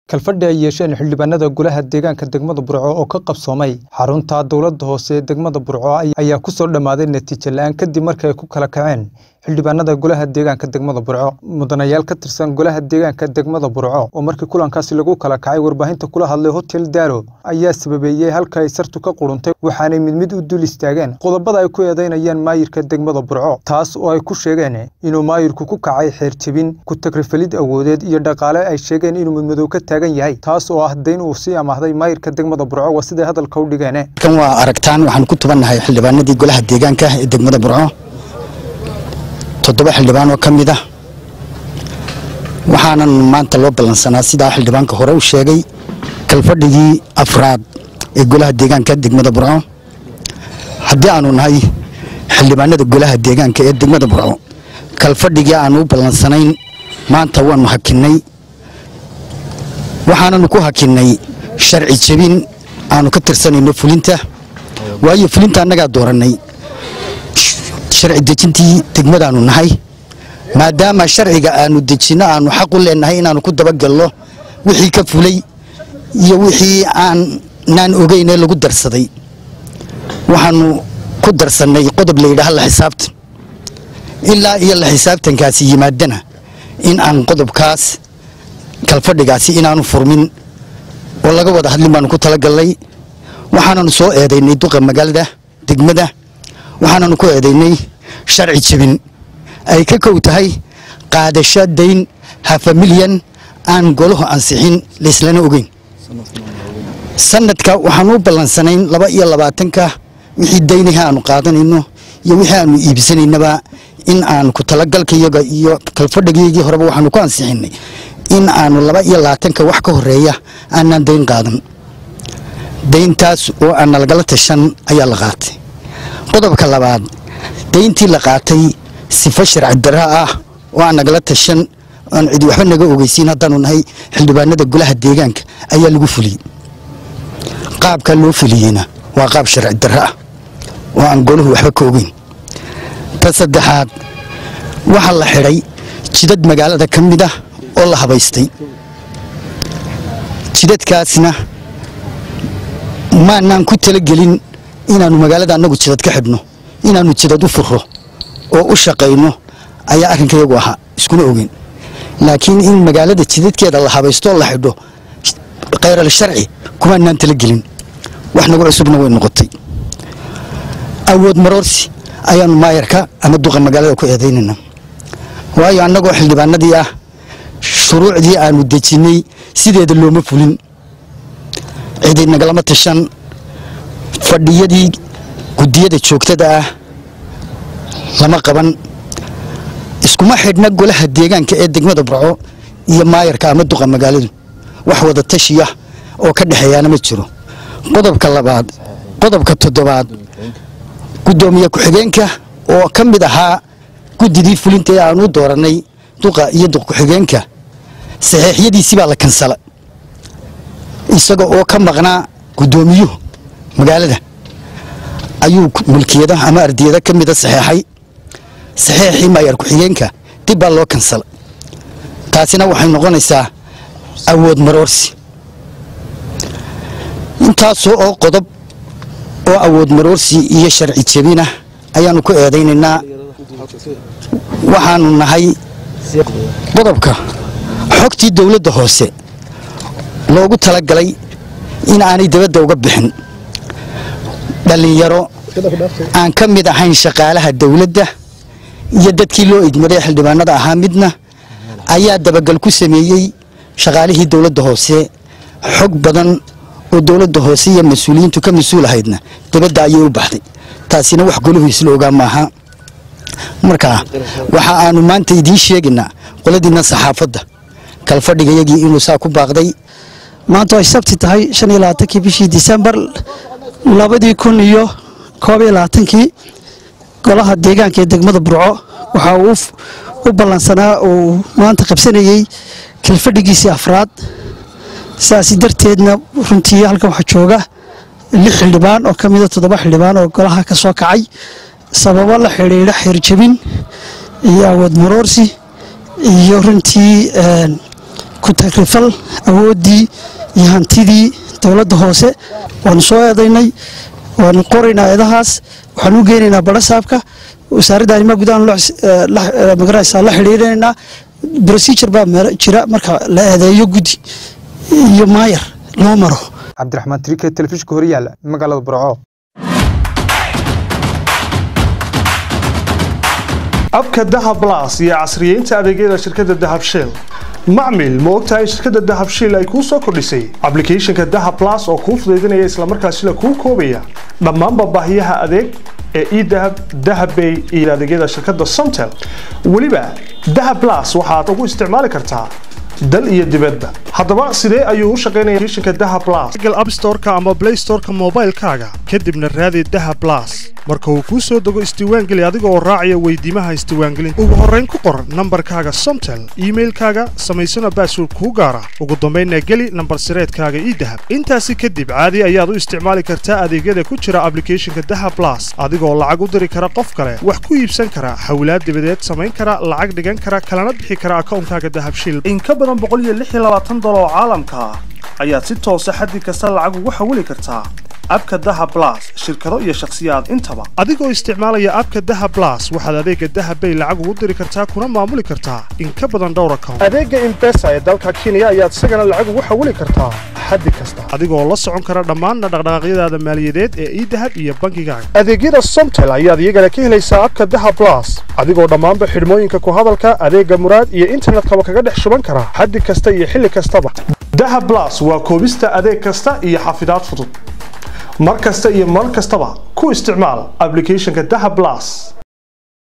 kalfadhi ay yeesheen xildhibaanada golaha deegaanka degmada burco oo ka qabsoomay xarunta dowladda hoose ee degmada burco ayaa ku soo dhammaaday natiijo la-aan kadib markii ay ku kala kaceen xildhibaanada golaha deegaanka degmada burco mudanayaal ka tirsan golaha deegaanka degmada burco oo markii kulankaasi lagu kala kacay warbaahinta kula hadlay hotel daaro ayaa sababeeyey halka ay sartu ka quruntay waxaanay mid mid u dul istaageen qodobada ay ku eedeynayaan maayirka degmada burco taas oo ay ku sheegeen inuu maayirku ku kacay xeerjebin ku tagrifalid awoodeed iyo dhaqaale ay sheegeen inuu midmadow ka taagan yahay taas oo ah dayn uu sii amaahday maayirka degmada burco waa siday hadalka u dhigeen kan waa aragtaan waxaan ku tubannahay xildhibaanadii golaha deegaanka ee degmada burco toddoba xildhibaan oo ka mid ah waxaanan maanta loo ballansanaa sidaa xildhibaanka hore u sheegay kalfadhigii afraad ee golaha deegaanka degmada burco haddii aanu nahay xildhibaanada golaha deegaanka ee degmada burco kalfadhigii aanu u ballansanayn maanta waanu hakinnay waxaananu ku hakinnay sharci jebin aanu ka tirsanayno fulinta waayo fulinta annagaa doorannay sharci dejintii degmadaanu nahay maadaama sharciga aanu dejinno aanu xaq u leenahay inaanu ku dabagalno wixii ka fulay iyo wixii aanaan ogeyn ee lagu darsaday waxaanu ku darsannay qodob la yidhaaha la xisaabtan ilaa iyo la xisaabtankaasi yimaadana in aan qodobkaas kalfadhigaasi inaanu furmin oo laga wada hadlin baanu ku talagalnay waxaananu soo eedaynay duqa magaalada degmada waxaananu ku eedaynay sharci jebin ay ka kow tahay qaadasho dayn hafa milyan aan golahu ansixin laislana ogeyn sanadka waxaanu u ballansanayn laba iyo labaatanka wixii daynaha aanu qaadanayno iyo wixii aanu iibsanaynaba in aan ku talagalkayaga iyo kalfadhigaygii horeba waxaanu ku ansixinay in aanu laba iyo labaatanka wax ka horeeya aanaan dayn qaadan dayntaas oo aan nalagala tashan ayaa la qaatay qodobka labaad dayntii la qaatay sifo sharci dara ah oo aan nagala tashan aan cidi waxba naga ogeysiin haddaanu nahay xildhibaanada golaha deegaanka ayaa lagu fuliyey qaabka loo fuliyeyna waa qaab sharci dara ah oo aan golahu waxba ka ogeyn ta saddexaad waxaa la xidhay jidad magaalada ka mid ah oo la habaystay jidadkaasna maanaan ku talagelin inaannu magaalada annagu jidad ka xidhno inaannu jidad u furo oo u shaqayno ayaa arrinkayagu ahaa iskuna ogeyn laakiin in magaalada jidadkeeda la habaysto la xidho khayral sharci kumaanaan talagelin wax nagu cusubna way noqotay awood maroorsi ayaannu maayarka ama duqa magaalada ku eedaynayna waayo annagoo xildhibaanadii ah shuruucdii aanu dejinnay sideeda looma fulin cidi nagalama tashan fadhiyadii guddiyada joogtada ah lama qaban iskuma xidhna golaha deegaanka ee degmada burco iyo maayarka ama duqa magaaladu wax wada tashiya oo ka dhexeeyaana ma jiro qodobka labaad qodobka toddobaad guddoomiye ku-xigeenka oo ka mid ahaa guddidii fulinta ee aanu u doorannay duqa iyo duq ku-xigeenka saxeexyadiisii baa la kansala isaga oo ka maqnaa guddoomiyuhu magaalada ayuu mulkiyada ama ardiyada ka mida saxeexay saxeexii maayar ku-xigeenka dib baa loo kansala taasina waxay noqonaysaa awood maroorsi intaasoo oo qodob oo awood maroorsi iyo sharci jebina ayaannu ku eedaynaynaa waxaanu nahay qodobka xogtii dowladda hoose loogu talagalay in aanay dabadda uga bixin dhallinyaro aan ka mid ahayn shaqaalaha dowladda iyo dadkii loo igmaday xildhibaanada ahaa midna ayaa dabagal ku sameeyey shaqaalihii dowladda hoose xog badan oo dowladda hoose iyo mas-uuliyiintu ka mas-uul ahaydna dabadda ayay u baxday taasina wax goluhu isla ogaa maaha marka waxa aanu maanta idiin sheegaynaa qoladiinna saxaafadda kalfadhigayagii inuu saa ku baaqday maanta ay sabti tahay shan iyo labaatankii bishii disembar labadii kun iyo koob iyo labaatankii golaha deegaanka ee degmada burco waxa uu u ballansanaa uu maanta qabsanayey kalfadhigiisii afraad saasi darteedna runtii halkan waxaa jooga lix xildhibaan oo ka mida toddoba xildhibaan oo golaha ka soo kacay sababo la xidhiidha xeerjebin iyo awood maroorsi iyo runtii ku tagrifal awooddii iyo hantidii dowladda hoose waanu soo eedaynay waanu qoraynaa eedahaas waxaanu u geynaynaa barasaabka wasaaradda arrimaha gudaha magaranaysaa la xidhiirinaynaa procedure baa jira marka la eedeeyo guddi iyo maayar loo maro cabdiraxmaan trike telefishinka horyaala magaalada burco abka dahab las iyo casriyeynta adeegyada shirkadda dahab shell macmil ma ogtahay shirkadda dahab shell ay kuu soo kordhisay ablicathonka dahab las oo kuu fudaydinaya islamarkaasila kuu koobaya dhammaanba baahiyaha adeeg ee edahab dahabbay iyo adeegyada shirkadda somtel weliba dahab las waxaad ugu isticmaali kartaa dal iyo dibadba haddaba sidee ayuu u shaqaynaya applicationka dahab plus google app store-ka ama play store-ka moobaylkaaga kadibna raadi dahab plus marka uu kuu soo dego isdiiwaangeli adiga oo raacaya weydiimaha isdiiwaangelinta ugu horrayn ku qor nambarkaaga somtel iimailkaaga samaysana baasword kuu gaara ugu dambaynna geli nambar sireedkaaga ii dahab intaasi kadib caadi ayaad u isticmaali kartaa adeegyada ku jira ablicathonka dahab plus adigoo lacag u diri kara qof kale wax ku iibsan kara hawlaad dibadeed samayn kara lacag dhigan kara kalana bixi kara akawnkaaga dahabshil oo caalamka ah ayaad si toosa xaddi kasta lacag ugu xawili kartaa abka dahab las shirkado iyo shakhsiyaad intaba adigoo isticmaalaya abka dahab las waxaad adeega dahab bay lacag ugu diri kartaa kuna maamuli kartaa in ka badan dhowr account adeega imbesa ee dalka kenya ayaad isagana lacag ugu xawili kartaa xaddi kasta adigoo la socon kara dhammaanna dhaqdhaqaaqyadaada maaliyadeed ee idahab iyo bankigaaga adeegyada somtel ayaad iyagana ka helaysaa abka dahab las adigoo dhammaanba xidhmooyinka ku hadalka adeega muraad iyo internetkaba kaga dhex shuban kara xaddi kasta iyo xilli kastaba dahab las waa koobista adeeg kasta iyo xafidaad fudud mar kasta iyo mar kastaba ku isticmaal ablicathonka dahab las